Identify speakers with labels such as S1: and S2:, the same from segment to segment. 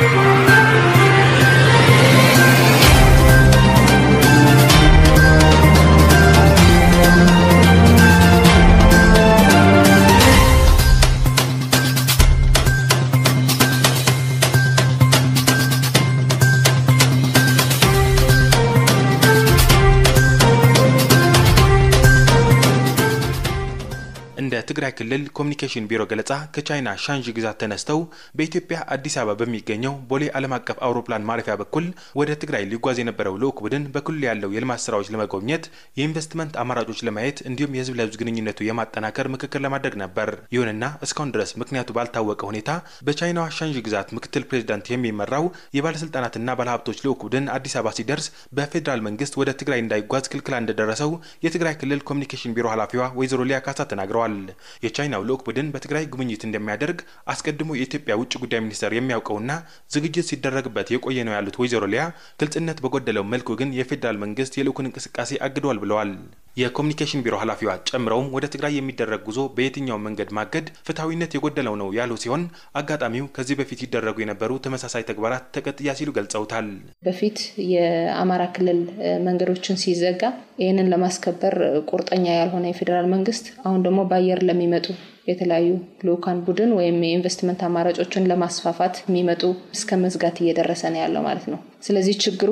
S1: የትግራይ ክልል ኮሚኒኬሽን ቢሮ ገለጻ ከቻይና ሻንዥ ግዛት ተነስተው በኢትዮጵያ አዲስ አበባ በሚገኘው ቦሌ ዓለም አቀፍ አውሮፕላን ማረፊያ በኩል ወደ ትግራይ ሊጓዝ የነበረው ልዑክ ቡድን በክልሉ ያለው የልማት ስራዎች ለመጎብኘት የኢንቨስትመንት አማራጮች ለማየት እንዲሁም የህዝብ ለህዝብ ግንኙነቱ የማጠናከር ምክክር ለማድረግ ነበር። ይሁንና እስካሁን ድረስ ምክንያቱ ባልታወቀ ሁኔታ በቻይናዋ ሻንዥ ግዛት ምክትል ፕሬዚዳንት የሚመራው የባለስልጣናትና ባለሀብቶች ልዑክ ቡድን አዲስ አበባ ሲደርስ በፌዴራል መንግስት ወደ ትግራይ እንዳይጓዝ ክልክላ እንደደረሰው የትግራይ ክልል ኮሚኒኬሽን ቢሮ ኃላፊዋ ወይዘሮ ሊያ ካሳ ተናግረዋል። የቻይናው ልዑክ ቡድን በትግራይ ጉብኝት እንደሚያደርግ አስቀድሞ የኢትዮጵያ ውጭ ጉዳይ ሚኒስቴር የሚያውቀውና ዝግጅት ሲደረግበት የቆየ ነው ያሉት ወይዘሮ ሊያ ግልጽነት በጎደለው መልኩ ግን የፌዴራል መንግስት የልዑኩን እንቅስቃሴ አግዷል ብለዋል። የኮሚኒኬሽን ቢሮ ኃላፊዋ ጨምረውም ወደ ትግራይ የሚደረግ ጉዞ በየትኛው መንገድ ማገድ ፍትሐዊነት የጎደለው ነው ያሉ ሲሆን አጋጣሚው ከዚህ በፊት ይደረጉ የነበሩ ተመሳሳይ ተግባራት ተቀጥያ ሲሉ ገልጸውታል።
S2: በፊት የአማራ ክልል መንገዶችን ሲዘጋ ይህንን ለማስከበር ቁርጠኛ ያልሆነ የፌዴራል መንግስት አሁን ደግሞ በአየር ለሚመጡ የተለያዩ ልኡካን ቡድን ወይም የኢንቨስትመንት አማራጮችን ለማስፋፋት የሚመጡ እስከ መዝጋት እየደረሰ ነው ያለው ማለት ነው። ስለዚህ ችግሩ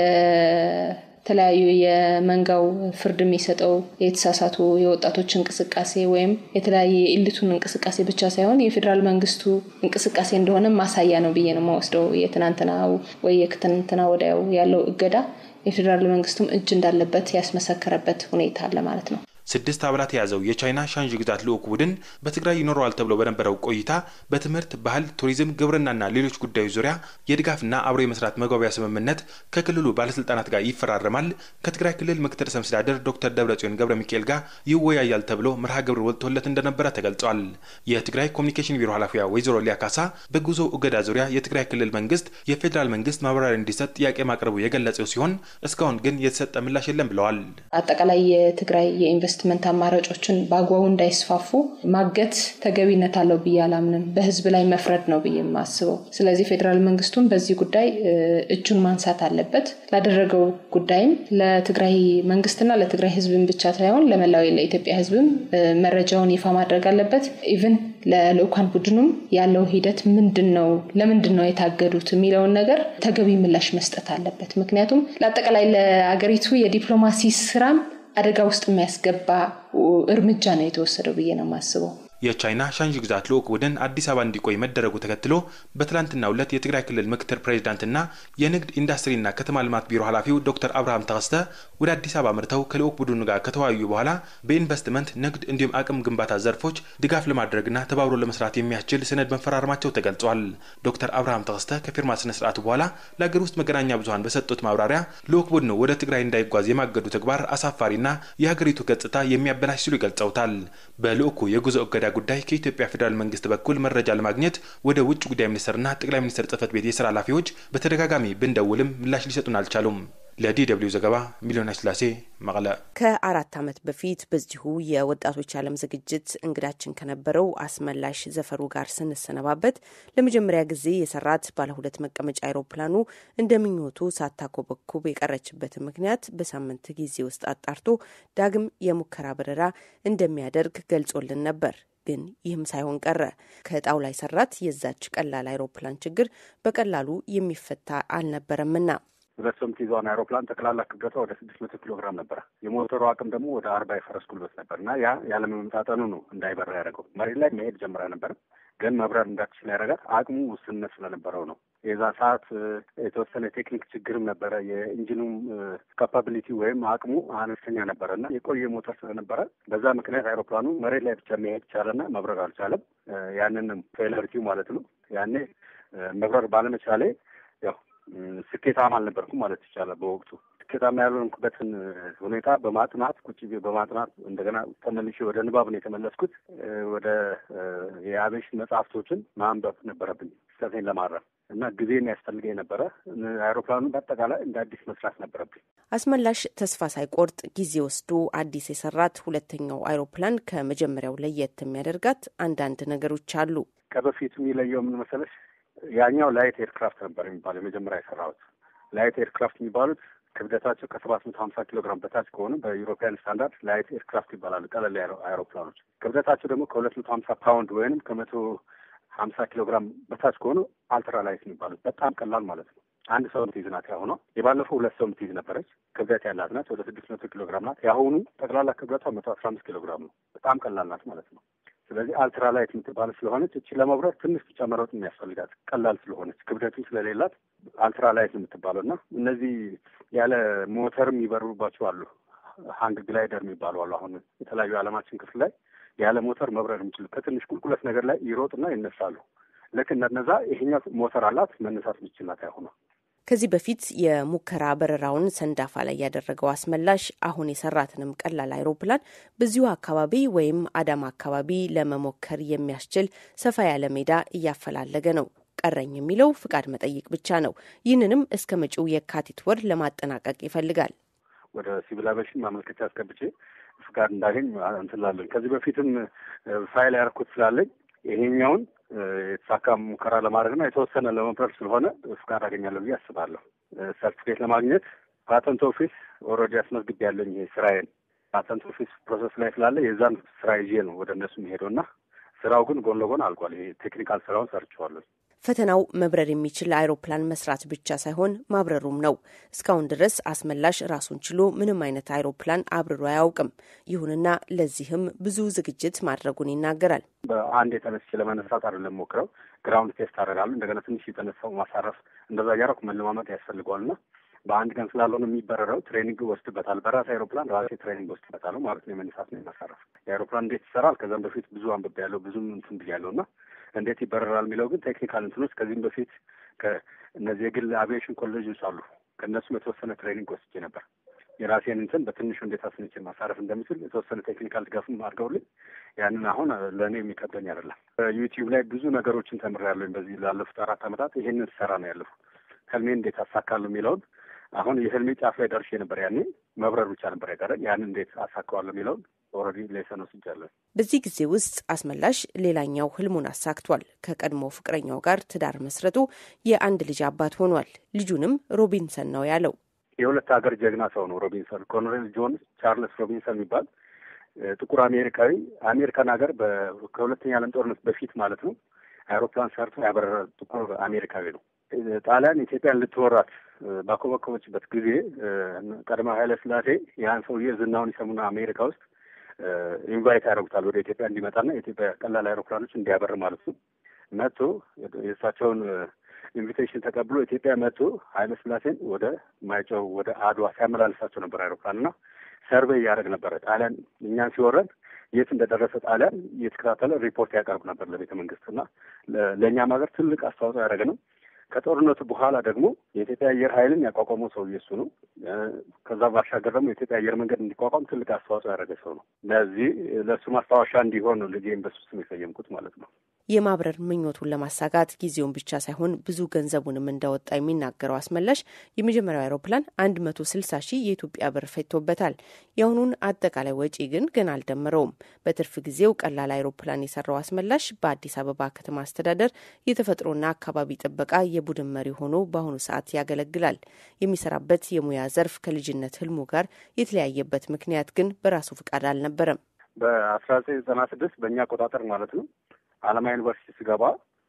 S2: የተለያዩ የመንጋው ፍርድ የሚሰጠው የተሳሳቱ የወጣቶች እንቅስቃሴ ወይም የተለያየ የኢሊቱን እንቅስቃሴ ብቻ ሳይሆን የፌዴራል መንግስቱ እንቅስቃሴ እንደሆነ ማሳያ ነው ብዬ ነው የማወስደው። የትናንትናው ወይ የትናንትና ወዲያው ያለው እገዳ የፌዴራል መንግስቱም እጅ እንዳለበት ያስመሰከረበት ሁኔታ አለ ማለት ነው።
S1: ስድስት አባላት የያዘው የቻይና ሻንዥ ግዛት ልዑክ ቡድን በትግራይ ይኖረዋል ተብሎ በነበረው ቆይታ በትምህርት፣ ባህል፣ ቱሪዝም፣ ግብርናና ሌሎች ጉዳዮች ዙሪያ የድጋፍና አብሮ የመስራት መግባቢያ ስምምነት ከክልሉ ባለስልጣናት ጋር ይፈራረማል። ከትግራይ ክልል ምክትል ርዕሰ መስተዳድር ዶክተር ደብረጽዮን ገብረ ሚካኤል ጋር ይወያያል ተብሎ መርሃ ግብር ወጥቶለት እንደነበረ ተገልጿል። የትግራይ ኮሚኒኬሽን ቢሮ ኃላፊዋ ወይዘሮ ሊያ ካሳ በጉዞ እገዳ ዙሪያ የትግራይ ክልል መንግስት የፌዴራል መንግስት ማብራሪያ እንዲሰጥ ጥያቄ ማቅረቡ የገለጸው ሲሆን እስካሁን ግን የተሰጠ ምላሽ የለም ብለዋል።
S2: አጠቃላይ የትግራይ የኢንቨስትመንት አማራጮችን በአግባቡ እንዳይስፋፉ ማገት ተገቢነት አለው ብዬ አላምንም። በህዝብ ላይ መፍረድ ነው ብዬ የማስበው። ስለዚህ ፌዴራል መንግስቱን በዚህ ጉዳይ እጁን ማንሳት አለበት። ላደረገው ጉዳይም ለትግራይ መንግስትና ለትግራይ ህዝብን ብቻ ሳይሆን ለመላው ለኢትዮጵያ ህዝብም መረጃውን ይፋ ማድረግ አለበት። ኢቭን ለልኡካን ቡድኑም ያለው ሂደት ምንድን ነው፣ ለምንድን ነው የታገዱት የሚለውን ነገር ተገቢ ምላሽ መስጠት አለበት። ምክንያቱም ለአጠቃላይ ለአገሪቱ የዲፕሎማሲ ስራም አደጋ ውስጥ የሚያስገባ እርምጃ ነው የተወሰደው ብዬ ነው የማስበው።
S1: የቻይና ሻንዥ ግዛት ልዑክ ቡድን አዲስ አበባ እንዲቆይ መደረጉ ተከትሎ በትላንትናው ዕለት የትግራይ ክልል ምክትል ፕሬዚዳንትና የንግድ ኢንዱስትሪና ከተማ ልማት ቢሮ ኃላፊው ዶክተር አብርሃም ተከስተ ወደ አዲስ አበባ ምርተው ከልዑክ ቡድኑ ጋር ከተወያዩ በኋላ በኢንቨስትመንት ንግድ፣ እንዲሁም አቅም ግንባታ ዘርፎች ድጋፍ ለማድረግና ተባብሮ ለመስራት የሚያስችል ሰነድ መፈራረማቸው ተገልጿል። ዶክተር አብርሃም ተከስተ ከፊርማ ስነ ስርዓቱ በኋላ ለሀገር ውስጥ መገናኛ ብዙኃን በሰጡት ማብራሪያ ልዑክ ቡድኑ ወደ ትግራይ እንዳይጓዝ የማገዱ ተግባር አሳፋሪና የሀገሪቱ ገጽታ የሚያበላሽ ሲሉ ይገልጸውታል። በልዑኩ የጉዞ እገዳ ጉዳይ ከኢትዮጵያ ፌዴራል መንግስት በኩል መረጃ ለማግኘት ወደ ውጭ ጉዳይ ሚኒስትርና ጠቅላይ ሚኒስትር ጽህፈት ቤት የስራ ኃላፊዎች በተደጋጋሚ ብንደውልም ምላሽ ሊሰጡን አልቻሉም። ለዲ ደብልዩ ዘገባ ሚሊዮን ስላሴ መቀለ።
S3: ከአራት ዓመት በፊት በዚሁ የወጣቶች ዓለም ዝግጅት እንግዳችን ከነበረው አስመላሽ ዘፈሩ ጋር ስንሰነባበት ለመጀመሪያ ጊዜ የሰራት ባለ ሁለት መቀመጫ አይሮፕላኑ እንደ ምኞቱ ሳታኮበኩብ የቀረችበትን ምክንያት በሳምንት ጊዜ ውስጥ አጣርቶ ዳግም የሙከራ በረራ እንደሚያደርግ ገልጾልን ነበር። ግን ይህም ሳይሆን ቀረ። ከጣውላ የሰራት የዛች ቀላል አይሮፕላን ችግር በቀላሉ የሚፈታ አልነበረምና
S4: ሁለት ሰው የምትይዘዋን አይሮፕላን ጠቅላላ ክብደቷ ወደ ስድስት መቶ ኪሎ ግራም ነበረ። የሞተሩ አቅም ደግሞ ወደ አርባ የፈረስ ጉልበት ነበር እና ያ ያለመመጣጠኑ ነው እንዳይበራ ያደረገው። መሬት ላይ መሄድ ጀምራ ነበር፣ ግን መብረር እንዳትችል ያደረጋት አቅሙ ውስንነት ስለነበረው ነው። የዛ ሰዓት የተወሰነ ቴክኒክ ችግርም ነበረ። የኢንጂኑም ካፓቢሊቲ ወይም አቅሙ አነስተኛ ነበረ እና የቆየ ሞተር ስለነበረ በዛ ምክንያት አይሮፕላኑ መሬት ላይ ብቻ መሄድ ቻለና መብረር አልቻለም። ያንንም ፌለሪቲው ማለት ነው። ያኔ መብረር ባለመቻሌ ያው ስኬታማ አልነበርኩም ማለት ይቻላል። በወቅቱ ስኬታማ ያልሆንኩበትን ሁኔታ በማጥናት ቁጭ በማጥናት እንደገና ተመልሼ ወደ ንባብ ነው የተመለስኩት። ወደ የአቬሽን መጽሐፍቶችን ማንበብ ነበረብኝ ስህተቴን ለማረም እና ጊዜም ያስፈልገኝ ነበረ። አይሮፕላኑ በአጠቃላይ እንደ አዲስ መስራት ነበረብኝ።
S3: አስመላሽ ተስፋ ሳይቆርጥ ጊዜ ወስዶ አዲስ የሰራት ሁለተኛው አይሮፕላን ከመጀመሪያው ለየት የሚያደርጋት አንዳንድ ነገሮች አሉ።
S4: ከበፊቱ የሚለየው ምን መሰለሽ? ያኛው ላይት ኤርክራፍት ነበር የሚባለው የመጀመሪያ የሰራሁት። ላይት ኤርክራፍት የሚባሉት ክብደታቸው ከሰባት መቶ ሀምሳ ኪሎ ግራም በታች ከሆኑ በዩሮፒያን ስታንዳርድ ላይት ኤርክራፍት ይባላሉ። ቀለል አይሮፕላኖች ክብደታቸው ደግሞ ከሁለት መቶ ሀምሳ ፓውንድ ወይንም ከመቶ ሀምሳ ኪሎ ግራም በታች ከሆኑ አልትራ ላይት የሚባሉት በጣም ቀላል ማለት ነው። አንድ ሰው የምትይዝ ናት። ያሁኗ የባለፈው ሁለት ሰው የምትይዝ ነበረች። ክብደት ያላት ናት። ወደ ስድስት መቶ ኪሎ ግራም ናት። የአሁኑ ጠቅላላ ክብደቷ መቶ አስራ አምስት ኪሎ ግራም ነው። በጣም ቀላል ናት ማለት ነው። ስለዚህ አልትራ ላይት የምትባል ስለሆነች እቺ ለመብረር ትንሽ ብቻ መሮጥ የሚያስፈልጋት ቀላል ስለሆነች ክብደቱ ስለሌላት አልትራ ላይት የምትባለው እና እነዚህ ያለ ሞተርም ይበሩባቸው አሉ። ሀንግ ግላይደር የሚባሉ አሉ። አሁን የተለያዩ የዓለማችን ክፍል ላይ ያለ ሞተር መብረር የሚችሉ ከትንሽ ቁልቁለት ነገር ላይ ይሮጥና ይነሳሉ። ልክ እንደነዛ ይሄኛው ሞተር አላት መነሳት የሚችል ናት ያሁኗ።
S3: ከዚህ በፊት የሙከራ በረራውን ሰንዳፋ ላይ ያደረገው አስመላሽ አሁን የሰራትንም ቀላል አይሮፕላን በዚሁ አካባቢ ወይም አዳማ አካባቢ ለመሞከር የሚያስችል ሰፋ ያለ ሜዳ እያፈላለገ ነው። ቀረኝ የሚለው ፍቃድ መጠየቅ ብቻ ነው። ይህንንም እስከ መጪው የካቲት ወር ለማጠናቀቅ ይፈልጋል።
S4: ወደ ሲቪል አቪዬሽን ማመልከቻ አስገብቼ ፍቃድ እንዳገኝ እንትላለን። ከዚህ በፊትም ፋይል ያደረኩት ስላለኝ ይሄኛውን የተሳካ ሙከራ ለማድረግና የተወሰነ ለመብረር ስለሆነ ፍቃድ አገኛለሁ ብዬ አስባለሁ። ሰርቲፊኬት ለማግኘት ፓተንት ኦፊስ ኦልሬዲ አስመዝግቤ ያለኝ ይሄ ስራዬን ፓተንት ኦፊስ ፕሮሰስ ላይ ስላለ የዛን ስራ ይዤ ነው ወደ እነሱ የሚሄደው እና ስራው ግን ጎን ለጎን አልቋል። ይሄ ቴክኒካል ስራውን ሰርቼዋለሁ።
S3: ፈተናው መብረር የሚችል አይሮፕላን መስራት ብቻ ሳይሆን ማብረሩም ነው። እስካሁን ድረስ አስመላሽ ራሱን ችሎ ምንም አይነት አይሮፕላን አብርሮ አያውቅም። ይሁንና ለዚህም ብዙ ዝግጅት ማድረጉን ይናገራል።
S4: በአንድ የተነስቼ ለመነሳት አይደለም ሞክረው ግራውንድ ቴስት አደርጋለሁ። እንደገና ትንሽ የተነሳው ማሳረፍ እንደዛ እያደረኩ መለማመጥ ያስፈልገዋልና በአንድ ቀን ስላልሆነ የሚበረረው ትሬኒንግ ወስድበታል። በራሴ አይሮፕላን ራሴ ትሬኒንግ ወስድበታል ማለት ነው። የመነሳት ነው የማሳረፍ የአይሮፕላን እንዴት ይሰራል ከዛም በፊት ብዙ አንብቤ ያለው ብዙም እንትን ብያለሁ እና እንዴት ይበረራል የሚለው ግን ቴክኒካል እንትኖች ከዚህም በፊት ከእነዚህ የግል አቪዬሽን ኮሌጆች አሉ። ከእነሱም የተወሰነ ትሬኒንግ ወስጄ ነበር። የራሴን እንትን በትንሹ እንዴት አስንቼ ማሳረፍ እንደምችል የተወሰነ ቴክኒካል ድጋፍም አድርገውልኝ ያንን አሁን ለእኔ የሚከብደኝ አይደለም። ዩቲዩብ ላይ ብዙ ነገሮችን ተምሬያለሁኝ። በዚህ ላለፉት አራት ዓመታት ይሄንን ስሰራ ነው ያለፉ ህልሜን እንዴት አሳካለሁ የሚለውን አሁን የህልሜ ጫፍ ላይ ደርሼ ነበር። ያኔ መብረር ብቻ ነበር ያቀረኝ። ያንን እንዴት አሳካዋለሁ የሚለውን ኦልሬዲ ሌሰን ወስጃለሁ።
S3: በዚህ ጊዜ ውስጥ አስመላሽ ሌላኛው ህልሙን አሳክቷል። ከቀድሞ ፍቅረኛው ጋር ትዳር መስረቱ የአንድ ልጅ አባት ሆኗል። ልጁንም ሮቢንሰን ነው ያለው።
S4: የሁለት ሀገር ጀግና ሰው ነው ሮቢንሰን። ኮሎኔል ጆን ቻርልስ ሮቢንሰን የሚባል ጥቁር አሜሪካዊ አሜሪካን ሀገር ከሁለተኛ ዓለም ጦርነት በፊት ማለት ነው አይሮፕላን ሰርቶ ያበረረ ጥቁር አሜሪካዊ ነው። ጣሊያን ኢትዮጵያን ልትወራት ባኮበኮበችበት ጊዜ ቀዳማዊ ኃይለ ሥላሴ ያን ሰውዬ ዝናውን ይሰሙና አሜሪካ ውስጥ ኢንቫይት ያደርጉታል ወደ ኢትዮጵያ እንዲመጣና የኢትዮጵያ ቀላል አይሮፕላኖች እንዲያበር ማለት ነው። መጥቶ የእሳቸውን ኢንቪቴሽን ተቀብሎ ኢትዮጵያ መጥቶ ኃይለ ሥላሴን ወደ ማይጨው ወደ አድዋ ሲያመላልሳቸው ነበር አይሮፕላን እና ሰርቬይ እያደረግ ነበረ። ጣሊያን እኛን ሲወረን የት እንደደረሰ ጣሊያን እየተከታተለ ሪፖርት ያቀርብ ነበር ለቤተ መንግስት እና ለእኛም ሀገር ትልቅ አስተዋጽኦ ያደረገ ነው። ከጦርነቱ በኋላ ደግሞ የኢትዮጵያ አየር ኃይልን ያቋቋመው ሰውዬ እሱ ነው። ከዛ ባሻገር ደግሞ የኢትዮጵያ አየር መንገድ እንዲቋቋም ትልቅ አስተዋጽኦ ያደረገ ሰው ነው። ለዚህ ለእሱ ማስታወሻ እንዲሆን ነው ልጄን በሱ ስም የሰየምኩት ማለት ነው።
S3: የማብረር ምኞቱን ለማሳካት ጊዜውን ብቻ ሳይሆን ብዙ ገንዘቡንም እንዳወጣ የሚናገረው አስመላሽ የመጀመሪያው አይሮፕላን አንድ መቶ ስልሳ ሺህ የኢትዮጵያ ብር ፈጅቶበታል። የአሁኑን አጠቃላይ ወጪ ግን ገና አልደመረውም። በትርፍ ጊዜው ቀላል አይሮፕላን የሰራው አስመላሽ በአዲስ አበባ ከተማ አስተዳደር የተፈጥሮና አካባቢ ጥበቃ የቡድን መሪ ሆኖ በአሁኑ ሰዓት ያገለግላል። የሚሰራበት የሙያ ዘርፍ ከልጅነት ህልሙ ጋር የተለያየበት ምክንያት ግን በራሱ ፍቃድ አልነበረም።
S4: በአስራ ዘጠኝ ዘጠና ስድስት በእኛ አቆጣጠር ማለት ነው አለማ ዩኒቨርሲቲ ስገባ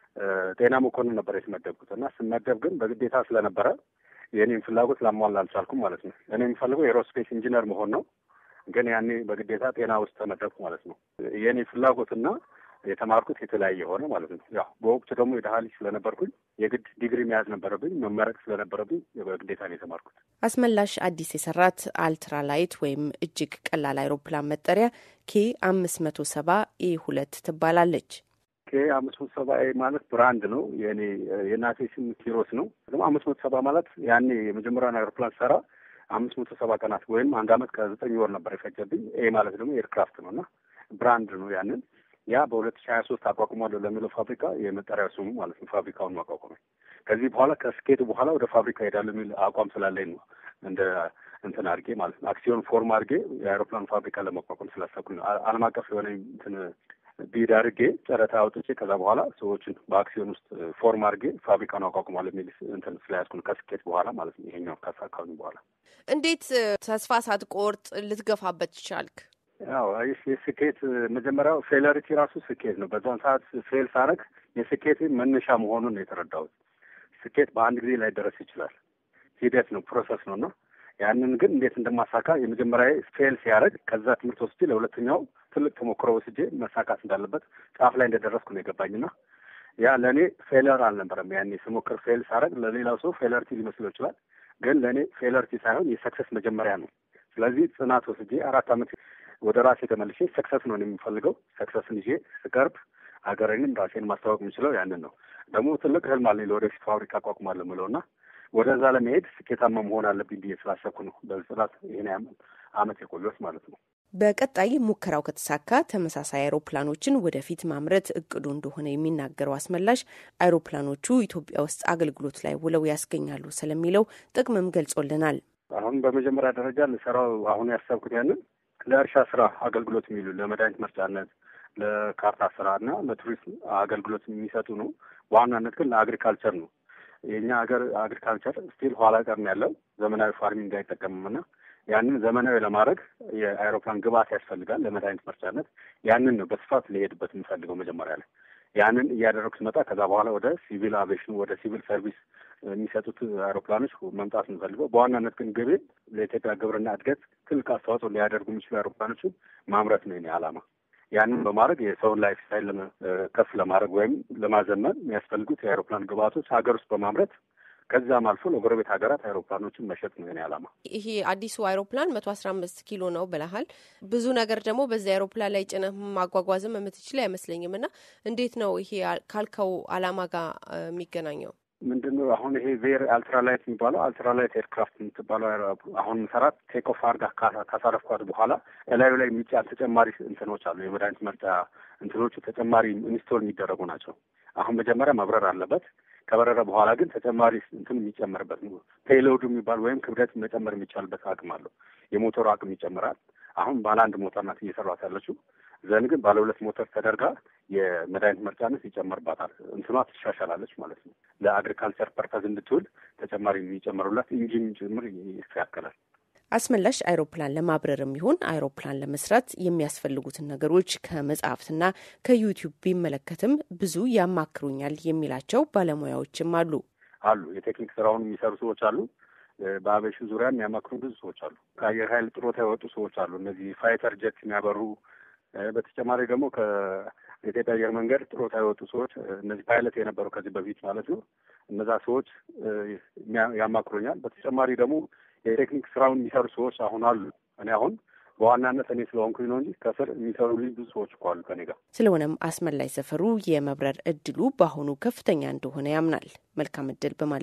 S4: ጤና መኮንን ነበር የተመደብኩት እና ስመደብ ግን በግዴታ ስለነበረ የእኔም ፍላጎት ላሟላ አልቻልኩም ማለት ነው። እኔ የሚፈልገው ኤሮስፔስ ኢንጂነር መሆን ነው። ግን ያኔ በግዴታ ጤና ውስጥ ተመደብኩ ማለት ነው። የእኔ ፍላጎትና የተማርኩት የተለያየ ሆነ ማለት ነው። ያው በወቅቱ ደግሞ የድሀ ልጅ ስለነበርኩኝ የግድ ዲግሪ መያዝ ነበረብኝ፣ መመረቅ ስለነበረብኝ በግዴታ ነው የተማርኩት።
S3: አስመላሽ አዲስ የሰራት አልትራላይት ወይም እጅግ ቀላል አይሮፕላን መጠሪያ ኬ አምስት መቶ ሰባ ኤ ሁለት ትባላለች።
S4: ኬ አምስት መቶ ሰባ ኤ ማለት ብራንድ ነው። የኔ የእናቴ ስም ኪሮስ ነው። ደግሞ አምስት መቶ ሰባ ማለት ያኔ የመጀመሪያውን አይሮፕላን ሰራ አምስት መቶ ሰባ ቀናት ወይም አንድ አመት ከዘጠኝ ወር ነበር የፈጀብኝ። ኤ ማለት ደግሞ ኤርክራፍት ነው እና ብራንድ ነው ያንን ያ በሁለት ሺህ ሀያ ሶስት አቋቁሟለሁ ለሚለው ፋብሪካ የመጠሪያ ስሙ ማለት ነው። ፋብሪካውን ማቋቋመ ከዚህ በኋላ ከስኬቱ በኋላ ወደ ፋብሪካ ሄዳለሁ የሚል አቋም ስላለኝ ነው እንደ እንትን አድርጌ ማለት ነው አክሲዮን ፎርም አድርጌ የአይሮፕላን ፋብሪካ ለማቋቋም ስላሰብኩኝ ነው። ዓለም አቀፍ የሆነ እንትን ቢድ አድርጌ ጨረታ አውጥቼ ከዛ በኋላ ሰዎችን በአክሲዮን ውስጥ ፎርም አድርጌ ፋብሪካውን አቋቁሟል የሚል እንትን ስለያዝኩ ነው ከስኬት በኋላ ማለት ነው። ይሄኛው ካሳካሁኝ በኋላ
S3: እንዴት ተስፋ ሳትቆርጥ ልትገፋበት ቻልክ?
S4: ያው የስኬት መጀመሪያው ፌለሪቲ ራሱ ስኬት ነው። በዛን ሰዓት ፌል ሳረግ የስኬት መነሻ መሆኑን ነው የተረዳሁት። ስኬት በአንድ ጊዜ ላይደረስ ይችላል። ሂደት ነው፣ ፕሮሰስ ነው እና ያንን ግን እንዴት እንደማሳካ የመጀመሪያ ፌል ሲያደርግ ከዛ ትምህርት ወስጄ ለሁለተኛው ትልቅ ተሞክሮ ወስጄ መሳካት እንዳለበት ጫፍ ላይ እንደደረስኩ ነው የገባኝና ያ ለእኔ ፌለር አልነበረም። ያኔ ስሞክር ፌል ሳደርግ ለሌላው ሰው ፌለርቲ ሊመስለው ይችላል፣ ግን ለእኔ ፌለርቲ ሳይሆን የሰክሰስ መጀመሪያ ነው። ስለዚህ ጽናት ወስጄ አራት ዓመት ወደ ራሴ ተመልሼ ሰክሰስ ነው የሚፈልገው። ሰክሰስን ይዤ ስቀርብ ሀገሬንም ራሴን ማስታወቅ የምችለው ያንን ነው። ደግሞ ትልቅ ህልም አለኝ ለወደፊት ፋብሪካ አቋቁማለሁ የምለው እና ወደዛ ለመሄድ ስኬታማ መሆን አለብኝ ብዬ ስላሰብኩ ነው በጽናት ይህን አመት የቆየሁት ማለት ነው።
S3: በቀጣይ ሙከራው ከተሳካ ተመሳሳይ አይሮፕላኖችን ወደፊት ማምረት እቅዱ እንደሆነ የሚናገረው አስመላሽ አይሮፕላኖቹ ኢትዮጵያ ውስጥ አገልግሎት ላይ ውለው ያስገኛሉ ስለሚለው ጥቅምም ገልጾልናል።
S4: አሁን በመጀመሪያ ደረጃ ልሰራው አሁን ያሰብኩት ያንን ለእርሻ ስራ አገልግሎት የሚሉ ለመድኃኒት መርጫነት፣ ለካርታ ስራ እና ለቱሪስት አገልግሎት የሚሰጡ ነው። በዋናነት ግን ለአግሪካልቸር ነው። የእኛ ሀገር አግሪካልቸር ስቲል ኋላ ቀር ነው ያለው ዘመናዊ ፋርሚንግ አይጠቀምም እና ያንን ዘመናዊ ለማድረግ የአይሮፕላን ግብአት ያስፈልጋል ለመድኃኒት መርጫነት። ያንን ነው በስፋት ሊሄድበት የምፈልገው መጀመሪያ ላይ ያንን እያደረጉ ስመጣ ከዛ በኋላ ወደ ሲቪል አቪዬሽን ወደ ሲቪል ሰርቪስ የሚሰጡት አይሮፕላኖች መምጣት የምፈልገው በዋናነት ግን ግቤ ለኢትዮጵያ ግብርና እድገት ትልቅ አስተዋጽኦ ሊያደርጉ የሚችሉ አይሮፕላኖችን ማምረት ነው የኔ ዓላማ። ያንን በማድረግ የሰውን ላይፍ ስታይል ከፍ ለማድረግ ወይም ለማዘመን የሚያስፈልጉት የአይሮፕላን ግብአቶች ሀገር ውስጥ በማምረት ከዛም አልፎ ለጎረቤት ሀገራት አይሮፕላኖችን መሸጥ ነው የኔ ዓላማ።
S3: ይሄ አዲሱ አይሮፕላን መቶ አስራ አምስት ኪሎ ነው ብለሃል። ብዙ ነገር ደግሞ በዚህ አይሮፕላን ላይ ጭነህ ማጓጓዝም የምትችል አይመስለኝም እና እንዴት ነው ይሄ ካልከው ዓላማ ጋር የሚገናኘው?
S4: ምንድን ነው አሁን ይሄ ቬር አልትራላይት የሚባለው አልትራላይት ኤርክራፍት የምትባለው አሁን ሰራት ቴክ ኦፍ አድርጋ ካሳረፍኳት በኋላ እላዩ ላይ የሚጫን ተጨማሪ እንትኖች አሉ። የመድኃኒት መርጫ እንትኖቹ ተጨማሪ ኢንስቶል የሚደረጉ ናቸው። አሁን መጀመሪያ መብረር አለበት። ከበረረ በኋላ ግን ተጨማሪ እንትን የሚጨመርበት ነው። ፔሎዱ የሚባል ወይም ክብደት መጨመር የሚቻልበት አቅም አለው። የሞተሩ አቅም ይጨምራል። አሁን ባለ አንድ ሞተር ናት እየሰራት ያለችው። ዘን ግን ባለ ሁለት ሞተር ተደርጋ የመድኃኒት መርጫነት ይጨመርባታል። እንትኗ ትሻሻላለች ማለት ነው። ለአግሪካልቸር ፐርፐዝ እንድትውል ተጨማሪ የሚጨምሩላት ኢንጂን ጭምር ይስተካከላል።
S3: አስመላሽ አይሮፕላን ለማብረርም ይሁን አይሮፕላን ለመስራት የሚያስፈልጉትን ነገሮች ከመጽሐፍትና ከዩቲዩብ ቢመለከትም ብዙ ያማክሩኛል የሚላቸው ባለሙያዎችም አሉ
S4: አሉ የቴክኒክ ስራውን የሚሰሩ ሰዎች አሉ። በአቬሽን ዙሪያ የሚያማክሩ ብዙ ሰዎች አሉ። ከአየር ኃይል ጥሮታ የወጡ ሰዎች አሉ። እነዚህ ፋይተር ጀት የሚያበሩ በተጨማሪ ደግሞ ከኢትዮጵያ አየር መንገድ ጥሮታ የወጡ ሰዎች እነዚህ ፓይለት የነበሩ ከዚህ በፊት ማለት ነው። እነዛ ሰዎች ያማክሩኛል። በተጨማሪ ደግሞ የቴክኒክ ስራውን የሚሰሩ ሰዎች አሁን አሉ። እኔ አሁን በዋናነት እኔ ስለሆንኩኝ ነው እንጂ ከስር የሚሰሩ ልጅ ብዙ ሰዎች እኮ አሉ ከኔ ጋር።
S3: ስለሆነም አስመላይ ሰፈሩ የመብረር እድሉ በአሁኑ ከፍተኛ እንደሆነ ያምናል። መልካም እድል በማለት